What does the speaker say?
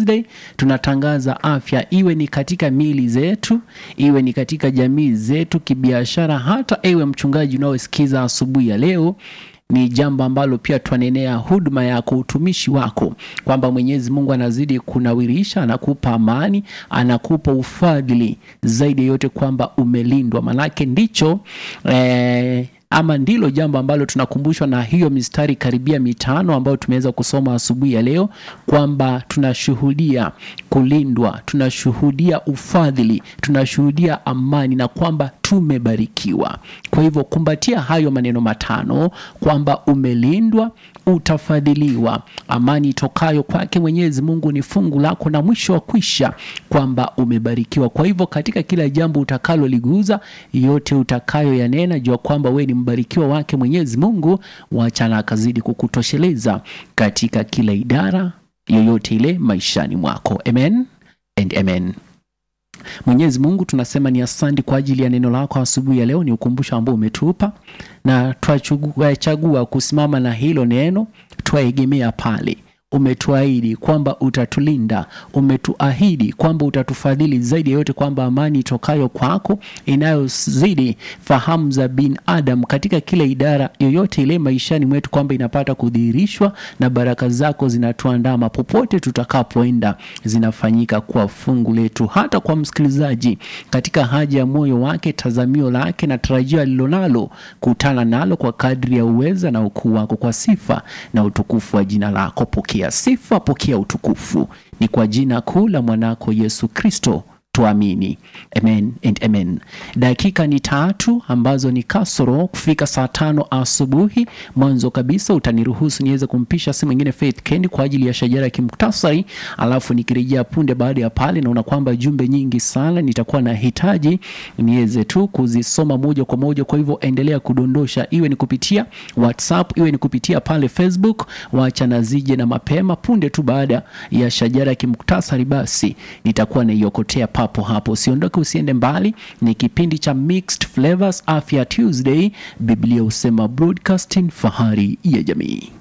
Tuesday tunatangaza afya, iwe ni katika miili zetu, iwe ni katika jamii zetu, kibiashara, hata ewe mchungaji unaosikiza asubuhi ya leo ni jambo ambalo pia twanenea huduma yako, utumishi wako, kwamba Mwenyezi Mungu anazidi kunawirisha, anakupa amani, anakupa ufadhili zaidi yote, kwamba umelindwa. Manake ndicho eh, ama ndilo jambo ambalo tunakumbushwa na hiyo mistari karibia mitano ambayo tumeweza kusoma asubuhi ya leo, kwamba tunashuhudia kulindwa, tunashuhudia ufadhili, tunashuhudia amani na kwamba tumebarikiwa. Kwa hivyo kumbatia hayo maneno matano kwamba umelindwa, utafadhiliwa, amani itokayo kwake Mwenyezi Mungu ni fungu lako, na mwisho wa kwisha kwamba umebarikiwa. Kwa hivyo katika kila jambo utakaloliguza, yote utakayoyanena, jua kwamba wewe ni mbarikiwa wake Mwenyezi Mungu, wachana akazidi kukutosheleza katika kila idara yoyote ile maishani mwako. Amen and amen. Mwenyezi Mungu tunasema ni asante kwa ajili ya neno lako asubuhi ya leo, ni ukumbusho ambao umetupa na twachagua kusimama na hilo neno, twaegemea pale umetuahidi kwamba utatulinda, umetuahidi kwamba utatufadhili zaidi ya yote, kwamba amani itokayo kwako inayozidi fahamu za binadamu katika kila idara yoyote ile maishani mwetu, kwamba inapata kudhihirishwa na baraka zako zinatuandama popote tutakapoenda, zinafanyika kwa fungu letu. Hata kwa msikilizaji katika haja ya moyo wake, tazamio lake na tarajio alilonalo, kutana nalo kwa kadri ya uweza na ukuu wako, kwa sifa na utukufu wa jina lako. Pokea sifa, pokea utukufu, ni kwa jina kuu la mwanako Yesu Kristo tuamini, amen and amen. Dakika ni tatu ambazo ni kasoro kufika saa tano asubuhi. Mwanzo kabisa utaniruhusu niweze kumpisha simu ingine Faith Kendi kwa ajili ya shajara ya kimuktasari, alafu nikirejea punde baada ya pale, naona kwamba jumbe nyingi sana nitakuwa na hitaji niweze tu kuzisoma moja kwa moja. Kwa hivyo endelea kudondosha, iwe ni kupitia WhatsApp, iwe ni kupitia pale Facebook, wacha na zije na mapema. Punde tu baada ya shajara ya kimuktasari, basi nitakuwa naiokotea papo hapo. Usiondoke, usiende mbali. Ni kipindi cha Mixed Flavors Afya Tuesday, Biblia husema broadcasting, fahari ya jamii.